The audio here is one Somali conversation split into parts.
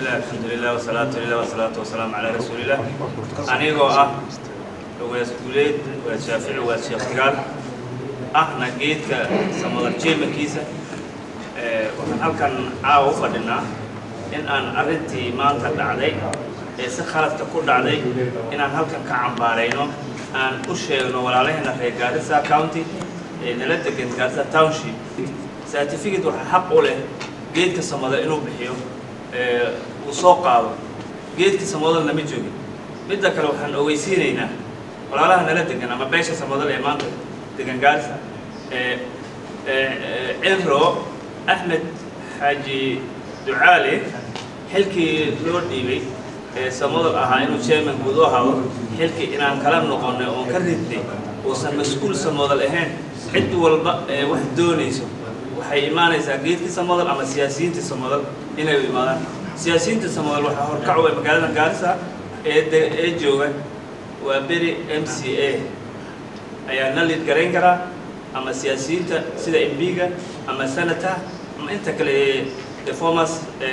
bismillah alxamdulilah wasalaatu lilah wasalaatu wasalaamu calaa rasuulilah anigoo ah ugaas guuleed ugaas shaafici ugaas sheekh gaal ahna geedka samadar jeemankiisa waxaan halkan caawa u fadhinaa in aan arrintii maanta dhacday ee si khaladka ku dhacday inaan halkan ka cambaarayno aan u sheegno walaalaheena reer gaarisa county ee nala degan gaarisa township certificate waxaa xaq u leh geedka samada inuu bixiyo uu soo qaado geedkii samadal nama joogin midda kale waxaan ogeysiinaynaa walaalaha nala degan ama beesha samadal ee maanta degan gaarisa cinro axmed xaaji ducaale xilkii loo dhiibay ee samadal ahaa inuu chairman guud u ahaado xilkii inaan kala noqonnay oon ka ridnay uusan mas-uul samadal ahayn cid walba ee wax doonayso waxay imaanaysaa geedkii samadal ama siyaasiyiintii samadal inay u imaadaan siyaasiyiinta samadal waxaa horkac way magaalada gaarisa ee ee jooga waa beri m c a ayaa na liid garayn karaa ama siyaasiyiinta sida mbiga ama senator ama inta kale ee reformers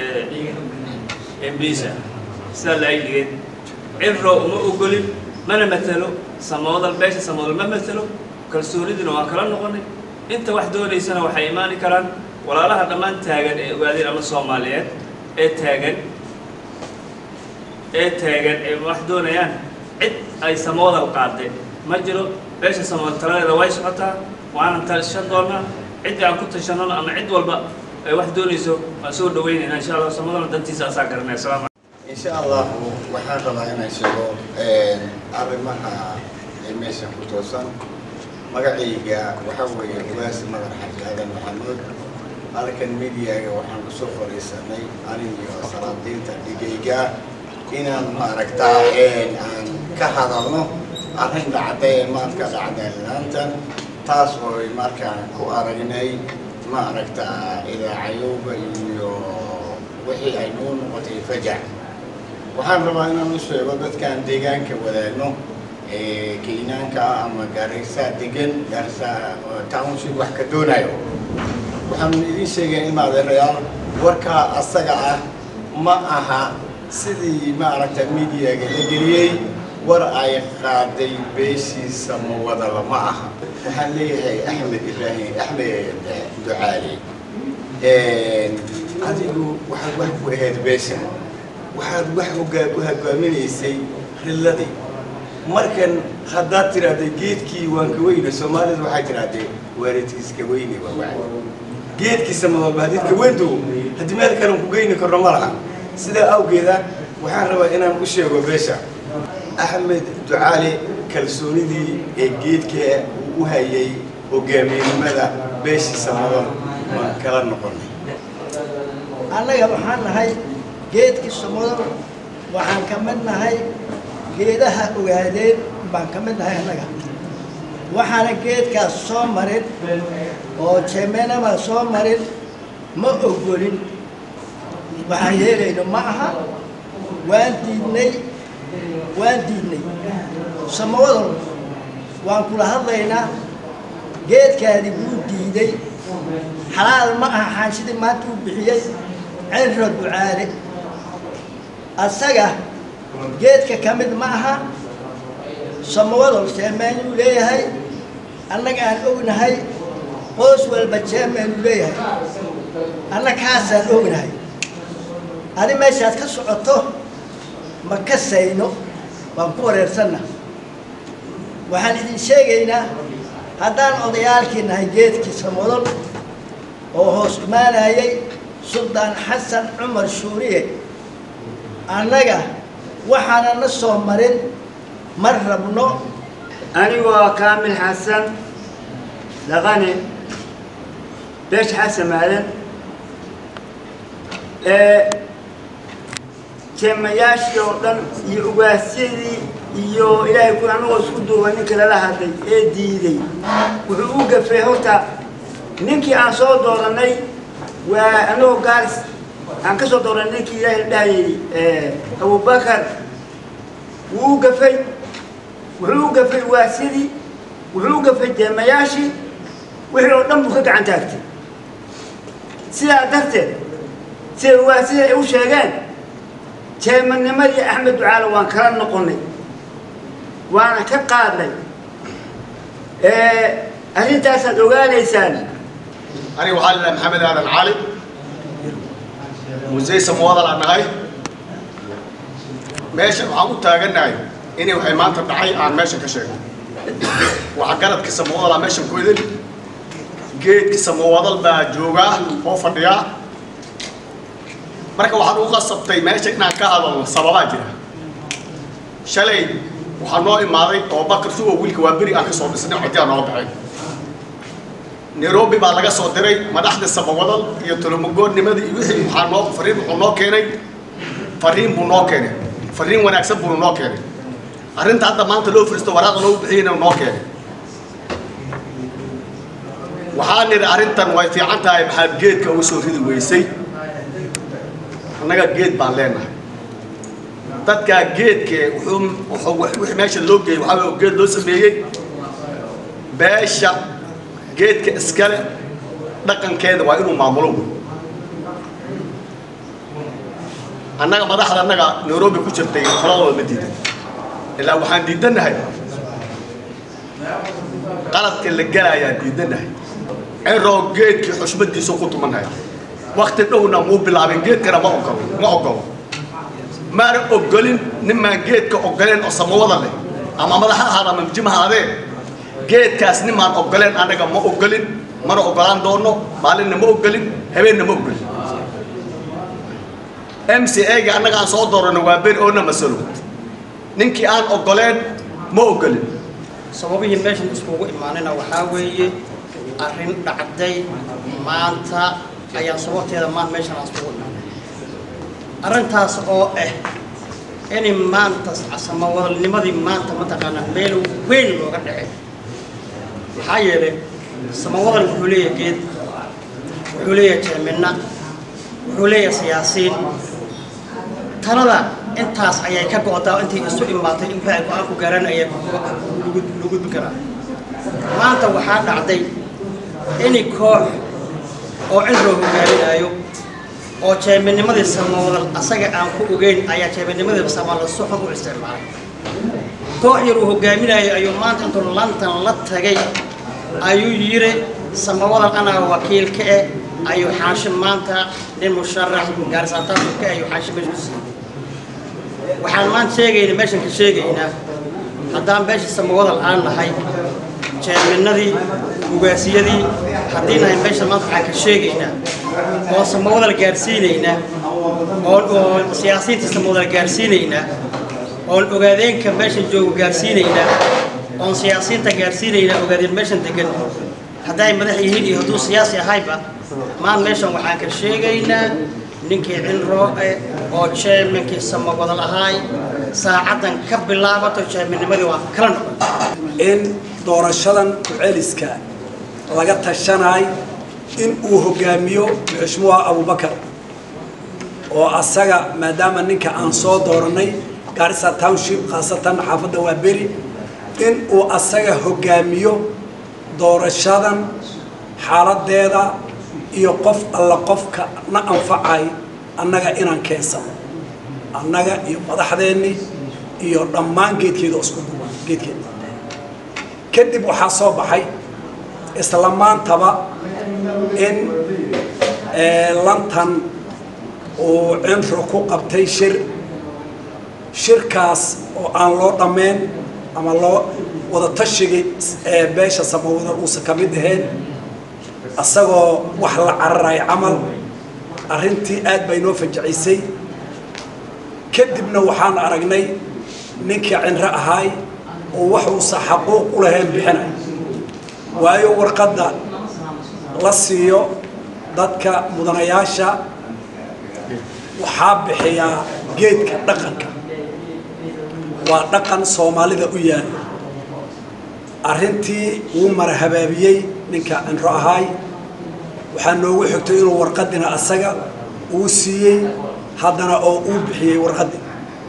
mbisa sidaa la ayligeen cinro uma ogolin mana matalo samadal beesha samadal ma matalo kalsoonidina waan kala noqonay inta wax doonaysana waxay imaani karaan walaalaha dhammaan taagan ee ogaadeen ama soomaaliyeed ee taagan ee taagan ee wax doonayaan cid ay samoodal qaadeen ma jiro beesha samoodal taladeeda way socotaa waanan tashan doonaa ciddii aan ku tashanona ama cid walba ay wax doonayso waan soo dhawaynaynaa insha allah samoodalna dantiisa asaa garanaya asalaamu إن شاء الله waxaan rabaa inaan sheego arrimaha ee meesha ku toosan magacayga waxaa weeye ugaas madar xaji aadan maxamuud halkan mediaga waxaan kusoo fadhiisanay anigiyo salaadiinta dhigayga inaan maaragtaa aan ka hadalno arrin dhacday ee maadka dhacday laantan taas oo markaan ku aragnay maaragtaa idaacayowga iyo wixii ay noo noqotay fajac waxaan rabaa inaan u sheego dadkaan deegaanka wadaagno keynaanka ama gaarisa degan gaarisa township wax ka doonayo waxaan idiin sheegaya in maadeerayaal warkaa asaga ah ma aha sidii maaragta mediaga la geliyey war ay qaaday beeshiisa ma wadala ma aha waxaan leeyahay axmed ibraahim axmed ducaali adigu waxaad wax ku ahayd beesha waxaad wax u hogaaminaysay rilladii markan haddaad tiraahday geedkii waan ka weyne soomaalida waxay tirahdee waalidkiiska weyne waa geedkiisa madalba hadii ka weyndu haddii meel kale ku geyni karno ma laha sidaa awgeeda waxaan rabaa inaan u sheego beesha axmed ducaali kalsoonidii ee geedka uu u hayay hogaamiyenimada beeshiisa madal ma kala noqonay annaga waxaan nahay geedkii samodal waxaan ka mid nahay geedaha ogaadeen baan ka mid nahay annaga waxaana geedkaas soo marin oo jemenama soo marin ma ogolin waxaan yeelayno ma aha waan diidnay waan diidnay samodal waan kula hadlaynaa geedkaadi wuu diiday xalaal ma aha xaanshidii maanta uu bixiyey cinro ducaale asaga geedka ka mid ma aha samawadol jeemeenuu leeyahay annaga aan ognahay qoos walba jeemeenuu leeyahay anna kaasaan ognahay adi meeshaad ka socoto ma ka sayno waan ku wareersanna waxaan idin sheegaynaa haddaan odayaalkii nahay geedkii samadol oo hoos imaanayay suldaan xasan cumar shuuriye annaga waxaana na soo marin ma rabno anigoo kaamil xasan dhaqane beesha xasan maadan ee jeemayaashii oo dhan iyo ugaasyadii iyo ilaahay ku anagoo isku duuba ninka lala hadlay ee diiday wuxuu u gafay horta ninkii aan soo dooranay waa anagoo gaaris aan ka soo dooranay ninkii ilaahay la dhahayay abubakar wuu u gafay wuxuu u gafay waasidii wuxuu u gafay jeemayaashii wixii oo dhan buu ka gacan taagtay sidaa darteed sida waasida ay u sheegeen jeemanimadii axmed ducaale waan kala noqonnay waana ka qaadnay arrintaasaad ogaanaysaan aniga waxaa la maxamed aadan cali musey samwadal aan nahay meesha waxaan u taagannahay inay waxay maanta dhacay aan meesha ka sheegno waxa garadka samwadal aa meeshan ku idin geedka samawadal baa joogaa oo fadhiyaa marka waxaan u qasabtay meesha inaan ka hadalno sababaa jira shalay waxaa noo imaaday oo bakar sugo wiilka waa beri aan ka soo dhisnay codyaa nooga baxeen nairobi baa laga soo diray madaxda samawadal iyo tolomagoodnimadii iyo wixii waxaa noo fariin wuxuu noo keenay fariin buu noo keenay fariin wanaagsan buu noo keenay arrinta hadda maanta loo firisto waraaqda loogu bixiyeyna noo keenay waxaa nidhi arrintan way fiican tahay maxaad geedka uga soo ridi weysay annaga geed baan leenahay dadkaa geedke wuxuu wuxuu wixii meesha loo geeyey waxaa weeye geed loo sameeyey beesha geedka iskale dhaqankeeda waa inuu maamulo wey annaga madaxda annaga nairobi ku jirtay qoladooda ma diidan ilaa waxaan diidannahay qaladka la gelaayaan diidannahay ciroo geedkii xushmadiisu ku tumanaya wakti dhowna muu bilaabin geedkana ma ogolo ma ogolo maana ogolin nimaan geedka ogoleen oo samawada leh ama madaxa ahaada ama mjima ahaadee geedkaas nimaan ogoleen annaga ma ogolin mana ogolaan doono maalinna ma ogolin habeenna ma ogolin m c a-ga annaga aan soo doorano waa beri oona masalo ninkii aan ogoleen ma ogolin sababihii meeshan iskugu imaanayna waxaa weeye arrin dhacday maanta ayaa sababteeda maan meeshan aan iskugu imaanay arrintaas oo ah inay maanta samawadalnimadii maanta mataqaanaa meel weyn looga dhacay maxaa yeelay samawadal wuxuu leeyahay geed wuxuu leeyahay jeemina wuxuu leeyahay siyaasiin talada intaas ayay ka go'daa intay isu imaatay in waxay go-aan ku gaaraan ayaa lagu gudbin karaa maanta waxaa dhacday ini koox oo cinroo hogaaminaayo oo jeeminimadii samawadal asaga aan ku ogeyn ayaa jeeminimadii samala suxun u isticmaalay koox yar uu hogaaminaayo ayuu maanta intuu lantan la tagay ayuu yiri samawadal anaa wakiilka eh ayuu xaashim maanta nin musharax gaarisaataanka ayuu xaashim meesha ku siiyey waxaan maanta sheegaynaa meeshan ka sheegaynaa haddaan beesha samawadal aan nahay jeeminadii ugaasiyadii haddii nahay meesha maanta waxaan ka sheegaynaa oo samawadal gaarsiinaynaa oon oo siyaasiyiinta samawadal gaarsiinaynaa oon ogaadeenka meesha joogo gaarsiinaynaa oon siyaasiyiinta gaarsiinaynaa ogaadeen meeshan degan hadday madax yihiin iyo hadduu siyaasi ahayba maan meeshan waxaan ka sheegaynaa ninkii cinroo eh oo jeeminkii samawadal ahaay saacaddan ka bilaabato jeeminnimadii waa kala noqon in doorashadan ku-celiska laga tashanaay in uu hogaamiyo muxushmuha abubakar oo asaga maadaama ninka aan soo dooranay garissa township khaasatan xaafadda waa beri in uu asaga hogaamiyo doorashadan xaaladeeda iyo qof alla qofka na anfacay annaga inaan keensano annaga iyo madaxdeenni iyo dhammaan geedkeeda oo isku duwan geedkeeda kadib waxaa soo baxay isla maantaba in lantan uu cinro ku qabtay shir shirkaas oo aan loo dhammayn ama loo wada tashigay ee beesha samawada uusan ka mid ahayn asagoo wax la cararayo camal arrintii aad bay noo fajacisay kadibna waxaan aragnay ninkii cinro ahaay oo waxuusa xaquuq u lahayn bixinay waayo warqadda la siiyo dadka mudanayaasha waxaa bixiyaa geedka dhaqanka waa dhaqan soomaalida u yaalo arrintii wuu mara habaabiyey ninka cinro ahaay waxaa noogu xigtay inuu warqadina asaga uu siiyey haddana oo uu bixiyey warqaddii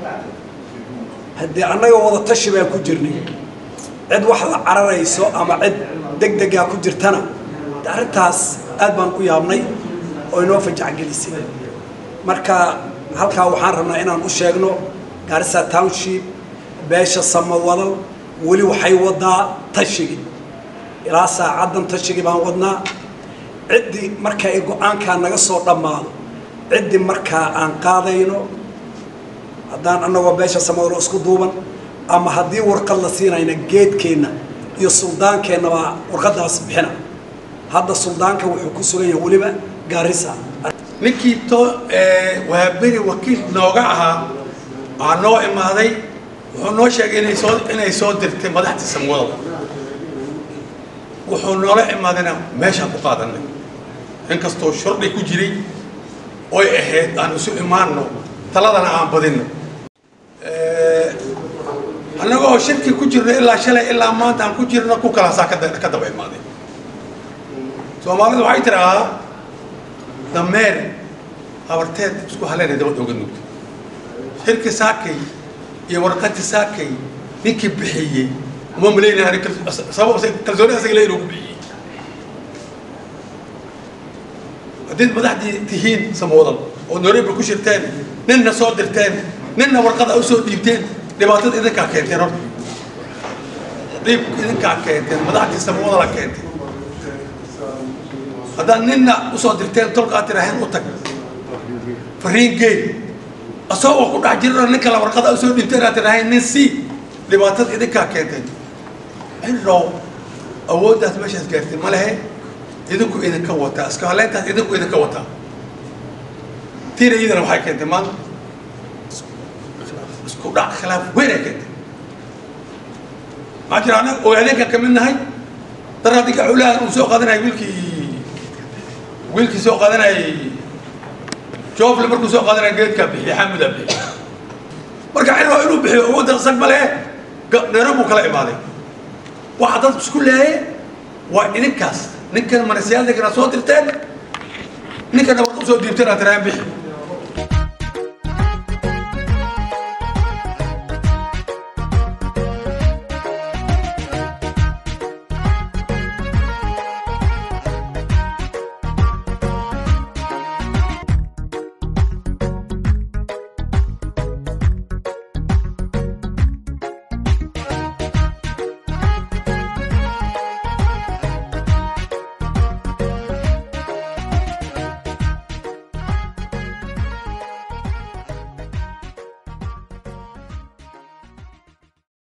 haddii annaga wada tashi baan ku jirnay cid wax la cararayso ama cid deg degaa ku jirtana de arrintaas aad baan u yaabnay oo inoo fajacgelisay marka halkaa waxaan rabnaa inaan u sheegno gaarisa township beesha samawadal weli waxay wadaa tashigi ilaa saacaddan tashigi baan wadnaa ciddii marka ay go-aankaa naga soo dhammaado ciddii markaa aan qaadayno haddaan annagoo beesha samawadal isku duuban ama haddii warqad la siinayna geedkeenna iyo suldaankeenna baa warqaddaas bixina hadda suldaanka wuxuu ku sugan yahay weliba gaarisa ninkii to waa beri wakiil nooga ahaa waxaa noo imaaday wuxuu noo sheegay inay soo inay soo dirtay madaxda samwadal wuxuu noola imaadayna meeshaan ku qaadanay inkastoo shordhi ku jiray oy ahayd aan isu imaanno taladana aan badinno annagoo shirki ku jirno ilaa shalay ilaa maanta aan ku jirno ku kalaasaa ka da- ka daba imaaday soomaalidu waxay tidhaahaa dameer habarteed isku haleena dabad oga nugto shirki saakay iyo warqati saakay ninkii bixiyey uma malaynaya sabab kalsooni asaga le inuu ku bixiyey haddiid madaxdii tihiin samoodan oo nairobi ku shirteen ninna soo dirteen ninna warqada u soo dhiibteen dhibaatada idinkaa keenteen horta dhiib idinkaa keenteen madaxdii samoodala keenteen haddaad ninna usoo dirteen tolkaa tiraaheen u tag fariin geey asagoo ku dhex jirano nin kale warqada usoo dhiibteen aad tiraaheen nin si dhibaatada idinkaa keenteen inrow awooddaas meeshaas gaartay ma lehe idinku idinka wataa iska haleyntaas idinku idinka wataa tiina iyadana waxay keentay maanta isku dhac khilaaf weyn ay keentay maxaa jira annaga ogaadeenkan ka mid nahay daraadiga xulahan uu soo qaadanayay wiilkii wiilkii soo qaadanayay joofle markuu soo qaadanaya geedkaa bixiya xamudaa bixiya marka cirro inuu bixiyo awoodda isag ma lehe nairobi kala imaaday waxa dad isku leeyaye waa idinkaas ninkan manasiyaaldigana soo dirteen ninkana warqa usoo diibteen aad tiraahan bixi